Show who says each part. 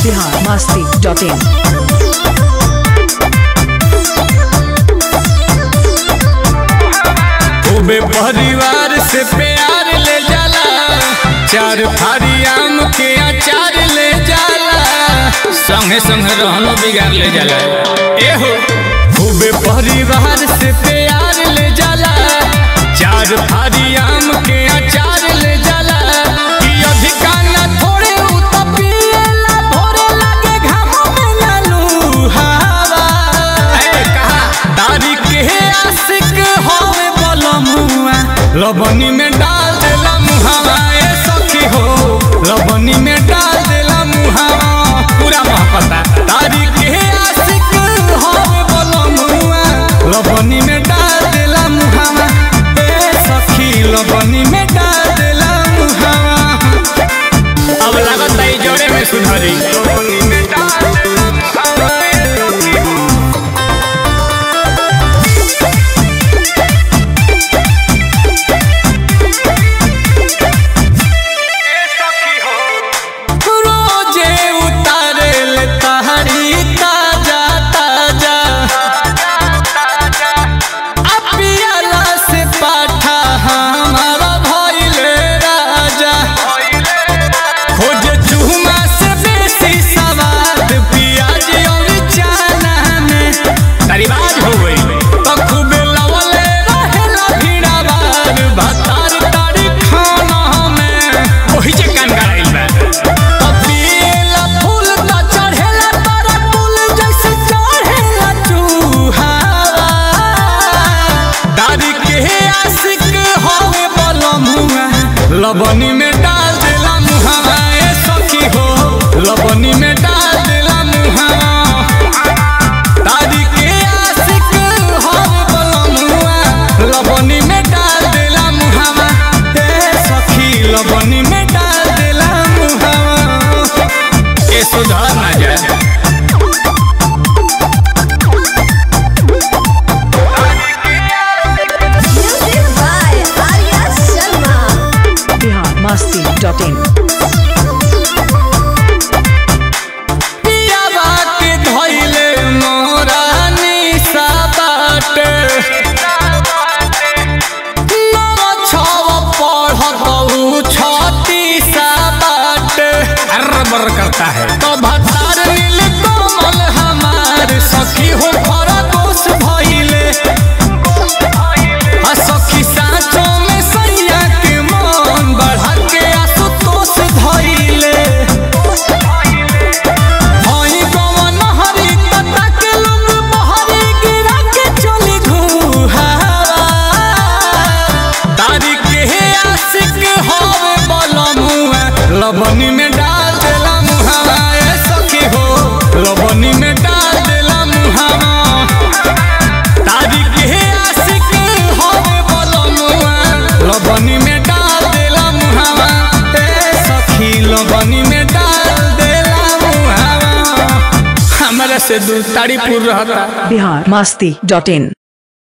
Speaker 1: Bihar Masti dot इन
Speaker 2: खूबे परिवार से प्यार ले जाला चार फारी आम के अचार ले जाला संगे संगे रहनो बिगाड़ ले जाला एहो खूबे परिवार से प्यार ले जाला चार फारी आम के अचार ले जाला कि अधिका ना थोड़े उ त पिएला भोरे लागे घामो में ना लुहावा ए कहा दारी के आशिक होवे बलमुआ लबनी में डाल देला मुहावा ए सखी हो लबनी में डाल देला मुहावा पूरा महपता दारी के आशिक होवे बलमुआ लबनी में डाल देला मुहावा ए सखी लबनी में डाल देला मुहावा अब लागत है जोड़े में सुधरी लबनी में डाल देला मुहावा ए सखी हो रोजे उतारे ले तहरी ताजा ताजा अपियाला से पाठा हमारा भइले राजा खोज चूमा से बेसी सवाद पियाज और चाना में तरीबाज हो गई तो खूब लवले रहेला भीड़ावार भातार तारी खाना में ओही जे कान गड़ाइल बा कपिला फूल त चढ़ेला तारा फूल जैसे चढ़ेला चूहावा दादी के आशिक होवे बलमुआ लबनी में डाल देला मुहावा ए सखी हो लबनी में डाल देला मुहावा दादी के आशिक होवे बलमुआ लबनी में डाल देला मुहावा ए सखी लबनी में डाल देला मुहावा ए सुधार ना जाए
Speaker 3: Music by Arya Sharma.
Speaker 1: Bihar Masti dot in
Speaker 2: पियावा के धइले मोरा निशा बाटे नव छव पढ़त छती सा बाटे अरबर करता है तो भतार नील कोमल हमार सखी हो खरगोश भइले आ सखी साँचो में सैया के मन बढ़ा के आसुतोष धइले हई गवन हरी तता के लोग बहरी गिरा के चली घुहावा तारी के आशिक होवे बलमुआ लबनी में डाल देला मुहावा ए सखी हो लबनी में डाल देला मुहावा तारी के आशिक होवे बलमुआ लबनी में डाल देला मुहावा ए सखी लबनी में डाल देला मुहावा हमरा से दू तारीपुर रहता
Speaker 1: बिहार मस्ती डॉट इन